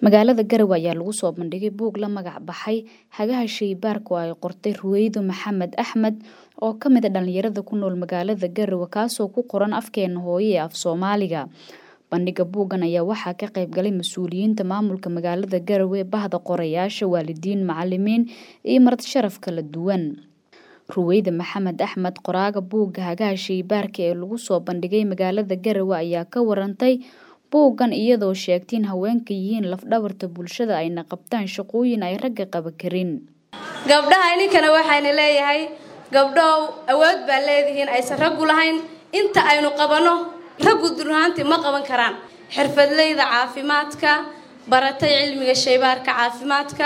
Magaalada Garowe ayaa lagu soo bandhigay buug la magac baxay Hagaha Shaybaarka oo ay qortay Ruwaydo Maxamed Axmed oo ka mid ah dhalinyarada ku nool magaalada Garowe kaasoo ku qoran afkeena hooyo ee af Soomaaliga. Bandhigga buuggan ayaa waxaa ka qayb galay mas'uuliyiinta maamulka magaalada Garowe, bahda qorayaasha, waalidiin, macalimiin iyo marti sharaf kala duwan. Ruwaydo Maxamed Axmed qoraaga buugga Hagaha Shaybaarka ee lagu soo bandhigay magaalada Garowe ayaa ka warantay buuggan iyadoo sheegtay in haweenku yihiin laf-dhabarta bulshada ayna qabtaan shaqooyin ay ragga qaban karin. gabdhaha ininkana waxayna leeyahay gabdhow awood baa leedihiin aysan raggu lahayn inta aynu qabanno raggu durhaantii ma qaban karaan xirfadleyda caafimaadka baratay cilmiga shaybaarka caafimaadka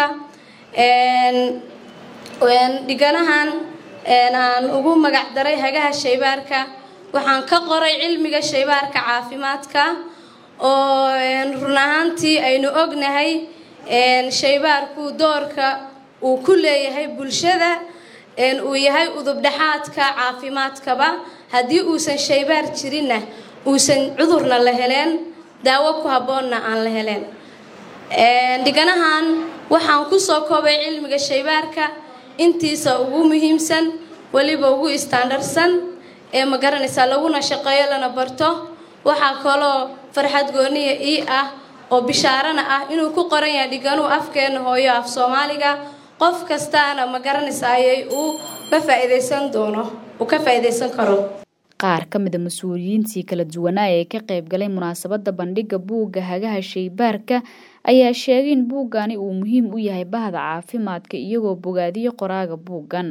dhiganahan aan ugu magac daray hagaha shaybaarka waxaan ka qoray cilmiga shaybaarka caafimaadka oo run ahaantii aynu ognahay shaybaarku doorka uu ku leeyahay bulshada uu yahay udubdhexaadka caafimaadkaba haddii uusan shaybaar jirinna uusan cudurna la heleen daawo ku habboonna aan la heleen dhiganahan waxaan kusoo koobay cilmiga shaybaarka intiisa ugu muhiimsan weliba ugu istaandarsan ee ma garanaysaa laguna shaqeeyo lana barto waxaa kaloo farxad gooniya ii ah oo bishaarana ah inuu ku qoran yahay dhiganuu afkeena hooyo af soomaaliga qof kastaana ma garanaysayay uu ka faa'iidaysan doono uu ka faa'iidaysan karo qaar ka mid a mas-uuliyiintii kala duwanaa ee ka qayb galay munaasabadda bandhigga buugga hagaha shaybaarka ayaa sheegay in buuggani uu muhiim u yahay bahda caafimaadka iyagoo bogaadiyo qoraaga buuggan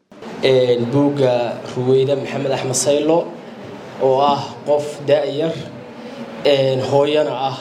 buugga ruweyda maxamed axmed saylo oo ah qof da-yar hooyana ah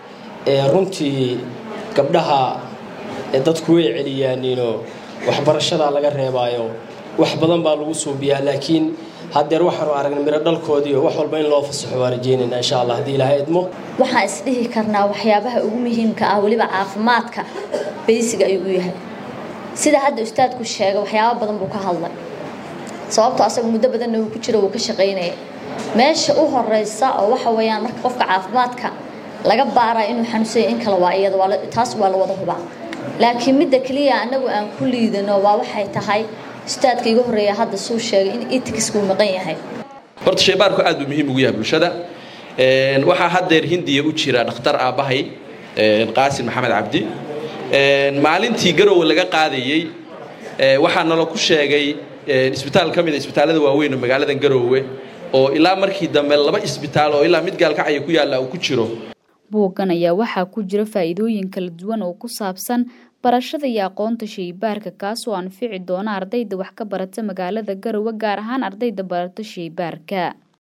runtii gabdhaha dadku way celiyaaniinoo waxbarashadaa laga reebaayo wax badan baa lagu suubiyaa laakiin haddeer waxaanu aragnay miro dhalkoodiio wax walba in loo fasaxo waa rajeynayna insha allah haddii ilaahay idmo waxaan isdhihi karnaa waxyaabaha ugu muhiimka ah weliba caafimaadka baysiga ayuu u yahay sida hadda ustaadku sheegay waxyaaba badan buu ka hadlay sababto asaga muddo badanna uu ku jiro wuu ka shaqaynaya meesha u horeysa oo waxa weeyaan marka qofka caafimaadka laga baaraya inuu xanuunsanya in kale waa iyada taas waa la wada hubaa laakiin midda keliya anagu aan ku liidano waa waxay tahay ustaadka iga horreeya hadda suu sheegay in eticsku maqan yahay horta shaybaarku aad buu muhiim ugu yahay bulshada waxaa haddeer hindiya u jira dhakhtar aabbahay qaasim maxamed cabdi maalintii garowe laga qaadayey waxaa nalo ku sheegay isbitaal ka mid a isbitaallada waaweyn oo magaaladan garowe oo ilaa markii dambe laba isbitaal oo ilaa mid gaalkacaya ku yaalla uu ku jiro buuggan ayaa waxaa ku jira faa'iidooyin kala duwan oo ku saabsan barashada iyo aqoonta shaybaarka kaasoo anfici doona ardayda wax ka barata magaalada garowe gaar ahaan ardayda barata shaybaarka